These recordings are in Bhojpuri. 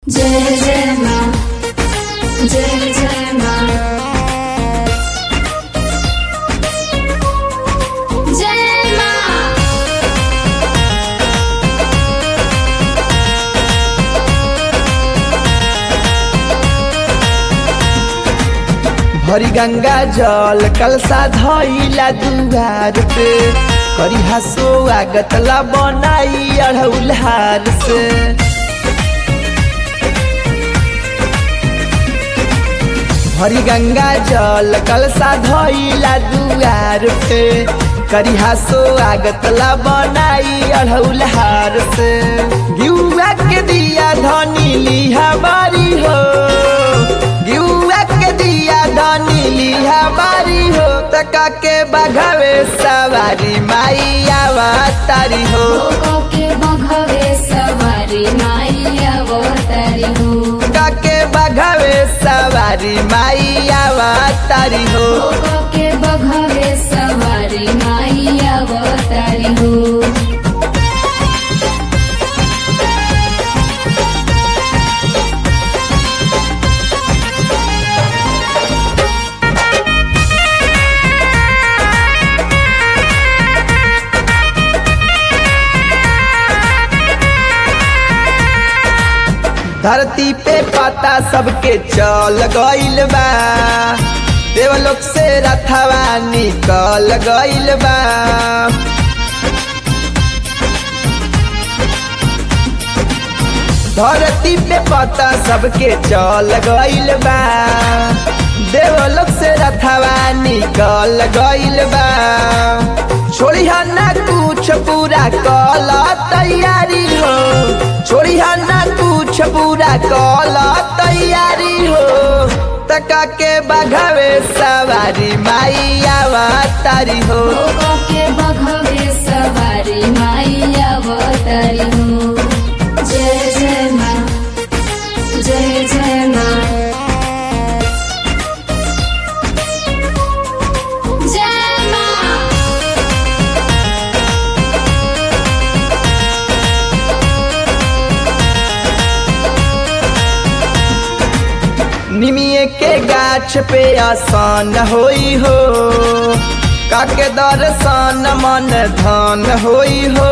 जय जय माँ जय जय माँ जय माँ भरी गंगा जल कलसा धइला दुआर पे करी हसो आगतला बनाई अढ़ौलहार से भरी गंगा जल कलसा धइला दुआर पे करी हसो आगतला बनाई अढ़ौलहार से गिउआ के दिया धनी लिहा बारी हो गिउआ के दिया धनी लिहा बारी हो तका के बघवे सवारी माई आवा तारी हो भोगो के बघवे सवारी माई अवतारी हो तका के बघवे सवारी माई आवा तारी हो भोगो के बघवे सवारी माई अवतारी हो धरती पे पता सबके चल गइल बा देवलोक से रथवा निकल गइल बा धरती पे पता सबके चल गइल बा देवलोक से रथवा निकल गइल बा छोड़ी ना कुछ पूरा कल तैयारी हो छोड़ी ना कुछ पूरा कल तैयारी हो तका के बघवे सवारी माई आवा तारी हो भोगो के बघवे सवारी माई अवतारी हो जय जय माँ जय जय माँ जय माँ निमिये के गाछ पे आसान होई हो काके दर्शन मन धन होई हो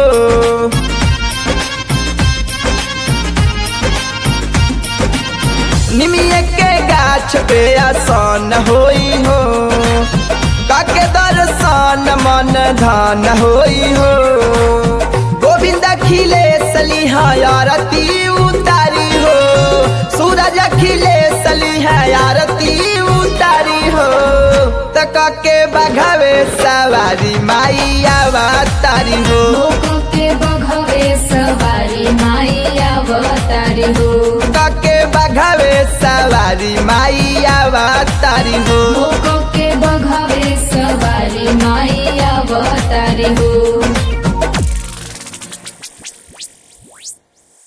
निमिये के गाछ पे आसान होई हो काके दर्शन मन धन होई हो गोविंद खिले सलिहा आरती उतारी हो सूरज खिले सलिहा आरती उतारी हो तका के बघवे सवारी माई आवा तारी हो भोगो के बघवे सवारी माई अवतारी हो तका के बघवे सवारी माई आवा तारी हो भोगो के बघवे सवारी माई